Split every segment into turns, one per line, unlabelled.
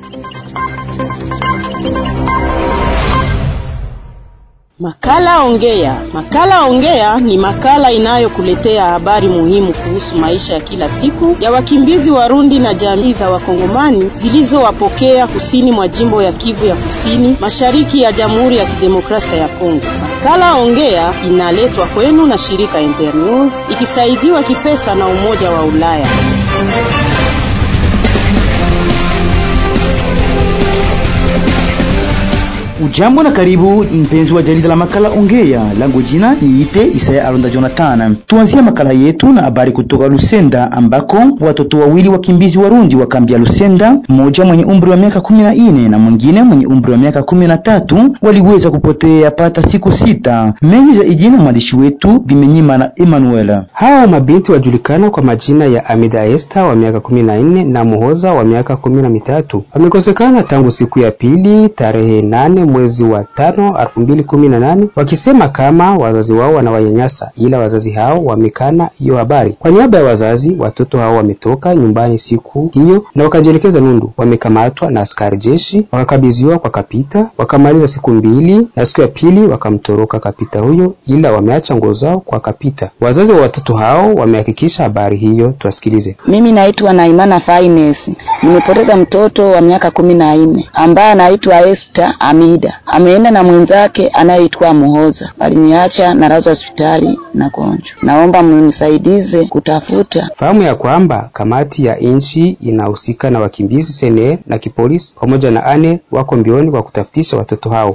Makala Ongea. Makala Ongea ni makala inayokuletea habari muhimu kuhusu maisha ya kila siku ya wakimbizi Warundi na jamii za Wakongomani zilizowapokea kusini mwa jimbo ya Kivu ya Kusini, mashariki ya Jamhuri ya Kidemokrasia ya Kongo. Makala Ongea inaletwa kwenu na shirika Internews ikisaidiwa kipesa na Umoja wa Ulaya.
Ujambo na karibu mpenzi wa jarida la makala Ongea. Langu jina niite Isaya Alonda Jonathan. Tuanzie makala yetu na habari kutoka Lusenda ambako watoto wawili wakimbizi Warundi wa kambi ya Lusenda, mmoja mwenye umri wa miaka kumi na nne na mwingine mwenye umri wa miaka kumi na tatu waliweza kupotea pata siku sita. Mengi zaidi na mwandishi wetu Bimenyima na Emmanuel.
Hao mabinti wajulikana kwa majina ya Amida Esther wa miaka kumi na nne na Muhoza wa miaka kumi na mitatu wamekosekana tangu siku ya pili tarehe nane mwezi wa tano elfu mbili kumi na nane wakisema kama wazazi wao wanawanyanyasa, ila wazazi hao wamekana hiyo habari. Kwa niaba ya wazazi, watoto hao wametoka nyumbani siku hiyo na wakajielekeza Nundu. Wamekamatwa na askari jeshi wakakabidhiwa kwa kapita, wakamaliza siku mbili na siku ya pili wakamtoroka kapita huyo, ila wameacha nguo zao kwa kapita. Wazazi wa watoto hao wamehakikisha habari hiyo, tuwasikilize.
Mimi naitwa Naimana Finance, nimepoteza mtoto wa miaka kumi na nne ambaye anaitwa Esther Amida ameenda na mwenzake anayeitwa Muhoza. Waliniacha na lazwa hospitali na gonjwa. Naomba mnisaidize kutafuta.
Fahamu ya kwamba kamati ya nchi inahusika na wakimbizi sene na kipolisi pamoja na ane wako mbioni kwa kutafutisha watoto hao.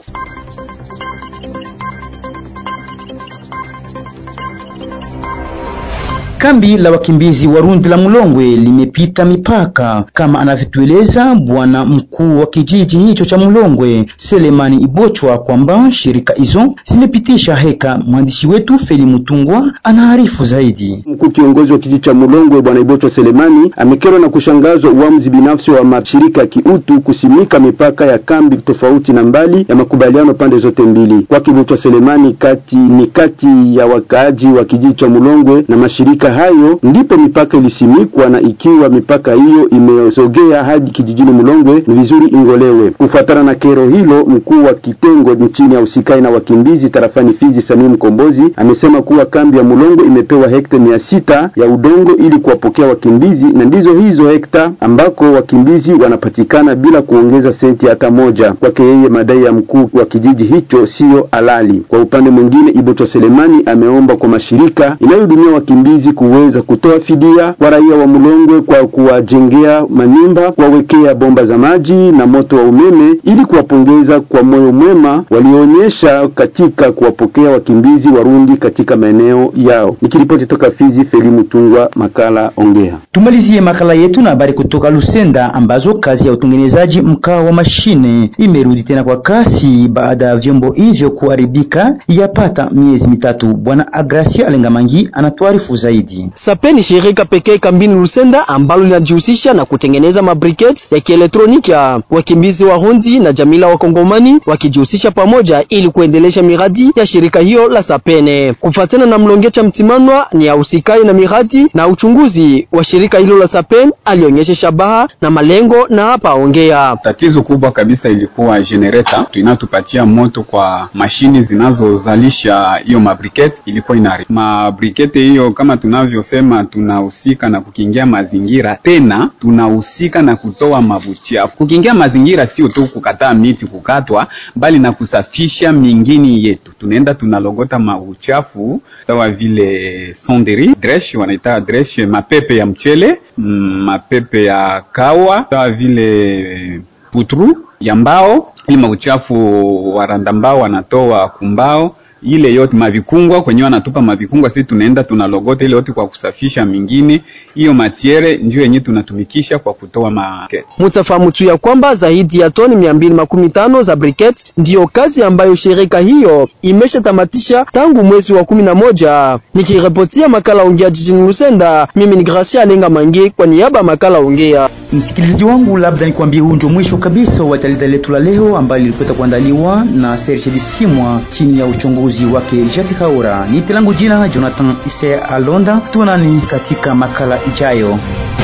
Kambi la wakimbizi Warundi la Mulongwe limepita mipaka kama anavyotueleza bwana mkuu wa kijiji hicho cha Mulongwe Selemani Ibochwa kwamba shirika hizo zimepitisha heka. Mwandishi wetu Feli Mutungwa anaarifu zaidi.
Mkuu kiongozi wa kijiji cha Mulongwe bwana Ibochwa Selemani amekerwa na kushangazwa uamuzi binafsi wa mashirika ya kiutu kusimika mipaka ya kambi tofauti na mbali ya makubaliano pande zote mbili. Kwake Ibochwa Selemani, kati ni kati ya wakaaji wa kijiji cha Mulongwe na mashirika hayo ndipo mipaka ilisimikwa, na ikiwa mipaka hiyo imesogea hadi kijijini Mulongwe ni vizuri ingolewe. Kufuatana na kero hilo, mkuu wa kitengo nchini ya usikai na wakimbizi tarafani Fizi Samii Mkombozi amesema kuwa kambi ya Mulongwe imepewa hekta mia sita ya udongo ili kuwapokea wakimbizi, na ndizo hizo hekta ambako wakimbizi wanapatikana bila kuongeza senti hata moja. Kwake yeye, madai ya mkuu wa kijiji hicho siyo halali. Kwa upande mwingine, Iboto Selemani ameomba kwa mashirika inayohudumia wakimbizi kuweza kutoa fidia kwa raia wa Mulongwe kwa kuwajengea manyumba, kuwawekea bomba za maji na moto wa umeme ili kuwapongeza kwa moyo mwema walioonyesha katika kuwapokea wakimbizi Warundi katika maeneo yao. Nikiripoti toka Fizi, Feli Mutungwa, makala Ongea.
Tumalizie makala yetu na habari kutoka Lusenda ambazo kazi ya utengenezaji mkaa wa mashine imerudi tena kwa kasi baada ya vyombo hivyo kuharibika yapata miezi mitatu. Bwana Agracia Alengamangi anatuarifu zaidi.
Sape ni shirika pekee kambini Lusenda ambalo linajihusisha na kutengeneza mabriket ya kielektroniki ya wakimbizi Warundi na jamii la Wakongomani wakijihusisha pamoja ili kuendelesha miradi ya shirika hiyo la Sapene. Kufuatana na Mlongecha Mtimanwa ni ausikai na miradi na uchunguzi wa shirika hilo la Sapen, alionyesha shabaha na malengo na hapa ongea.
Tatizo kubwa kabisa ilikuwa generator inatupatia moto kwa mashini zinazozalisha hiyo mabriket, ilikuwa inari mabrikete hiyo kama tunavyosema tunahusika na kukingia mazingira, tena tunahusika na kutoa mabuchafu. Kukingia mazingira sio tu kukataa miti kukatwa, bali na kusafisha mingini yetu. Tunaenda tunalogota mabuchafu sawa vile sonderi dresh, wanaita dresh, mapepe ya mchele, mapepe ya kawa, sawa vile putru ya mbao, ili mauchafu waranda mbao wanatoa kumbao ile yote mavikungwa kwenye wanatupa mavikungwa, sisi tunaenda tunalogota ile yote kwa kusafisha mingine. Hiyo matiere ndio yenye tunatumikisha kwa kutoa makete.
Mutafahamu tu ya kwamba zaidi ya toni mia mbili makumi tano za briket ndiyo kazi ambayo shirika hiyo imeshatamatisha tangu mwezi wa kumi na moja. Nikiripotia makala ongea jijini Lusenda, mimi ni Gracia Alenga Mange kwa niaba ya makala ongea.
Msikilizaji wangu, labda nikwambie huu ndio mwisho kabisa wa jarida letu la leo ambalo lilipata kuandaliwa na Serge Disimwa chini ya uchunguzi wake Jacques Kaura. Nite langu jina Jonathan Ise Alonda, tuonani katika makala ijayo.